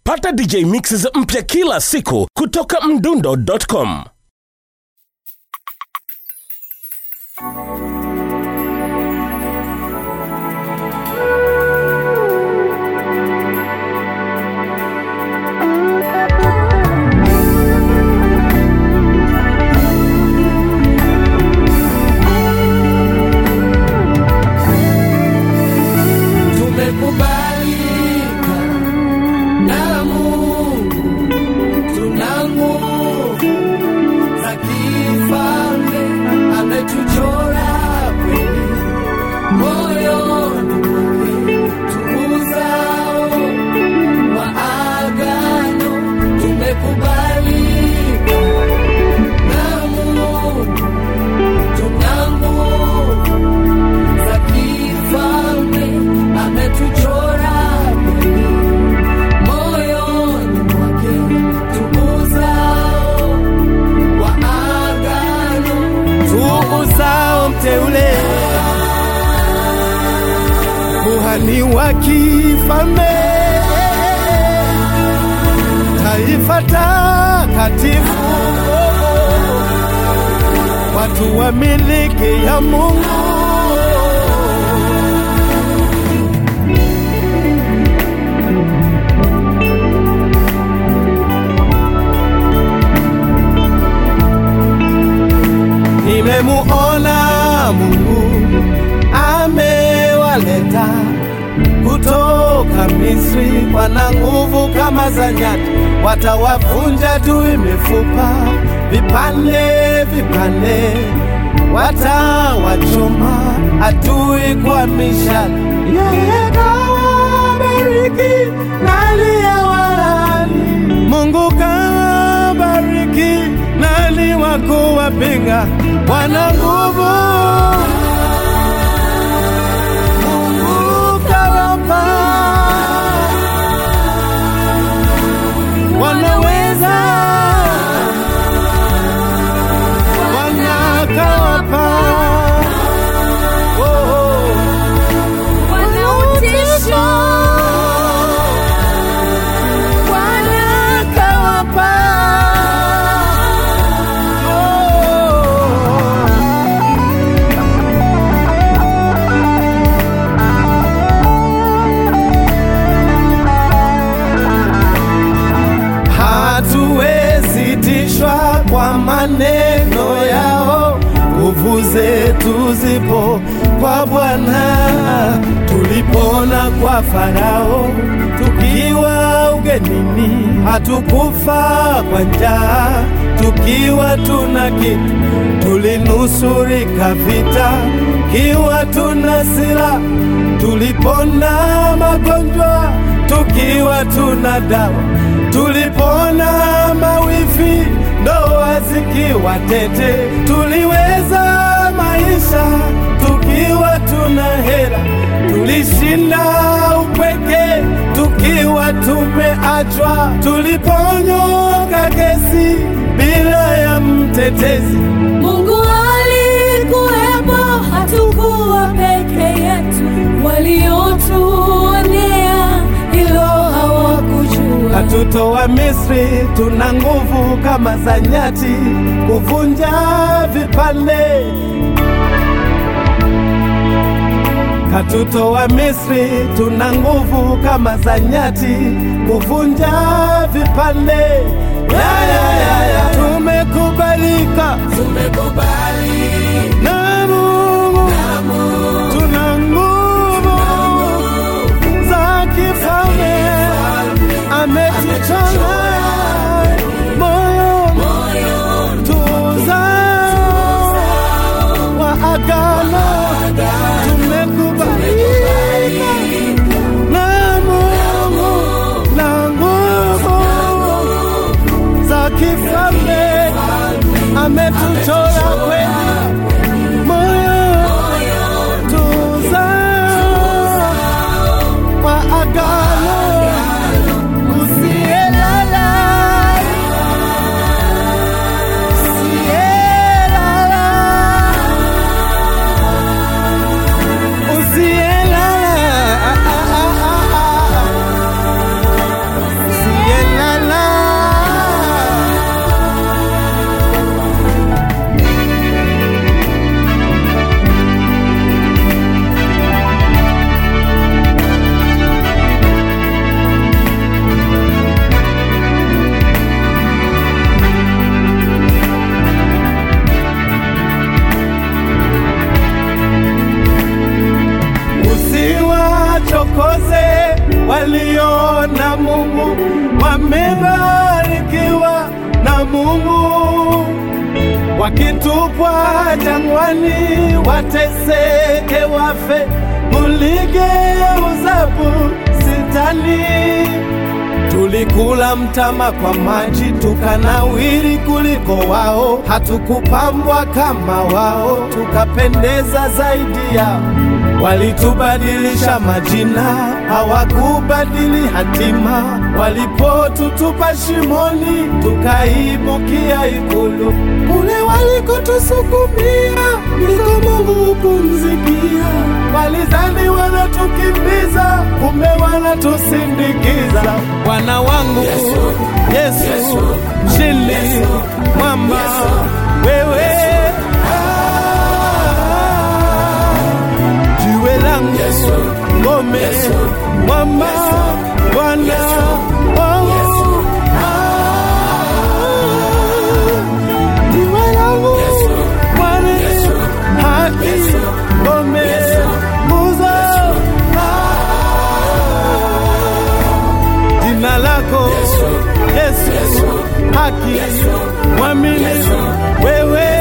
pata dj mixes mpya kila siku kutoka mdundo.com tumekubalika na Mungu, tuna nguvu za kifalme, ametuchora kweli moyoni mwake, tuuzao wa agano, tumekubalika na Mungu, tuna nguvu za kifalme ametuchora kweli moyoni mwake tuuzao wa agano tuuzao mteule kuhani wa kifalme taifa takatifu watu wa miliki ya Mungu nimemuona Mungu amewaleta kutoka Misri, wana nguvu kama za nyati, watawavunja tu mifupa vipande vipande, watawachoma adui kwa mishale. Yeye kawabariki na aliyewalaani. Mungu kawabariki nani wa kuwapinga? Wana nguvu Mungu kawapa, wanaweza wanakawapa oh, oh. Wanautisho, wanakawapa hatuwezi tishwa kwa maneno yao, nguvu zetu zipo kwa Bwana. Tulipona kwa Farao tukiwa ugenini, hatukufa kwa njaa tukiwa tuna kitu, tulinusurika vita kiwa tuna sila, tulipona magonjwa tukiwa tuna dawa tulipona mawifi, ndoa zikiwa tete, tuliweza maisha tukiwa tuna hela, tulishinda upweke tukiwa tumeachwa, tuliponyoka kesi bila ya mtetezi. Mungu alikuwepo, hatukuwa peke yetu. Waliotuonea hilo hawakujua. Katutoa Misri, tuna nguvu kama za nyati, kuvunja vipande. Katutoa Misri, tuna nguvu kama za nyati, kuvunja vipande. Ya, ya, ya, ya. Tumekubalika, na Mungu, tuna nguvu za kifalme ametuchora moyo tuzao wa agano tumekubalika na Mungu na nguvu za kifalme ametuchora kweli tumebarikiwa na Mungu. Wakitupwa jangwani, wateseke, wafe, muligeuza bustani. Tulikula mtama kwa maji, tukanawiri kuliko wao. Hatukupambwa kama wao, tukapendeza zaidi yao. Walitubadilisha majina, hawakubadili hatima. Walipotutupa shimoni, tukaibukia ikulu. Kule walikotusukumia, ndiko Mungu hupumzikia. Walizani wanatukimbiza, kumbe wanatusindikiza. Bwana wangu Yesu, mshindi mwamba, wewe ah, jiwe langu ngome mwamba Bwana wangu ah, jiwe langu Bwana haki ngome nguzo ah, jina lako Yesu haki mwamini wewe